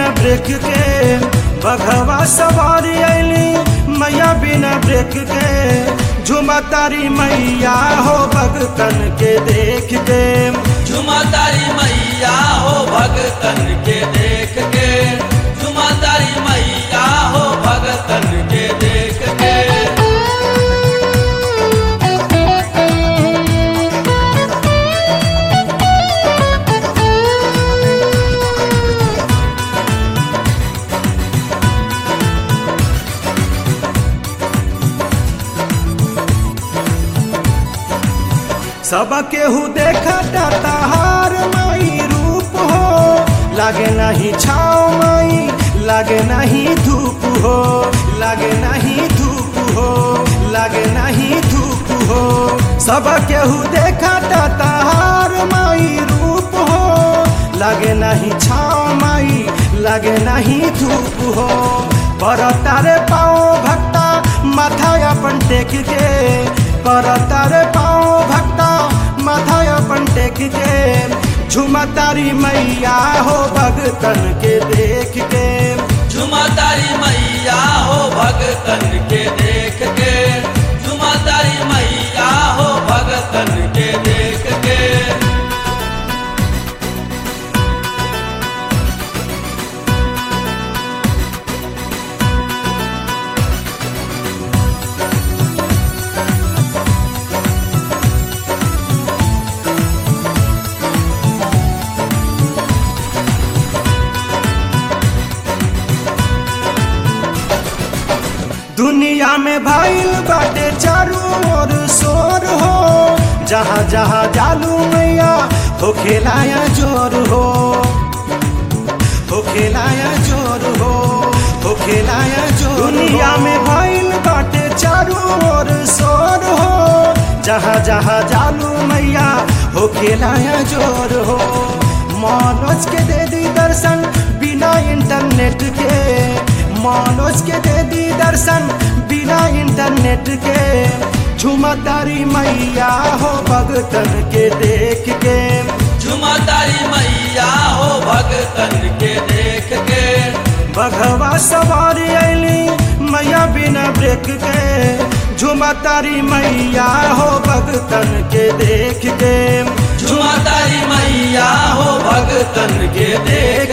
break के बघवा सवारी ऐली मैया बिना ब्रेक के झुमा तारी मैया हो भगतन के देख के झुमा तारी मैया हो भगतन के देख के झुमा तारी मैया हो भगतन के देख के सब केहू देखा ताहार माई रूप हो लागे नहीं छाव माई लागे नहीं धूप हो लागे नहीं धूप हो लागे नहीं धूप हो सब केहू देखा ताहार माई रूप हो लागे नहीं छाव माई लागे नहीं धूप हो पर तारे पाओ भक्ता माथा अपन टेक के पर तारे पाओ भक्ता माथा अपन टेक के झुमा तारी मैया हो भगतन के देख के झुमा तारी मैया हो भगतन के देख के झुमा तारी मैया हो भगतन के देख के दुनिया में भइल बाटे चारू ओर शोर हो जहाँ जहाँ जालू मैया हो खेलाया जोर हो हो खेलाया जोर हो हो खेलाया जोर दुनिया में भइल बाटे चारू ओर शोर हो जहाँ जहाँ जालू मैया हो खेलाया जोर हो मनोज के दे दी दर्शन बिना इंटरनेट के मनोज के दे दी दर्शन बिना इंटरनेट के झुमा तारी मैया हो भगतन के देख के झुमा तारी मैया हो भगतन के देख के बघवा सवारी ऐली मैया बिना ब्रेक के झुमा तारी मैया हो भगतन के देख के झुमा तारी मैया हो भगतन के देख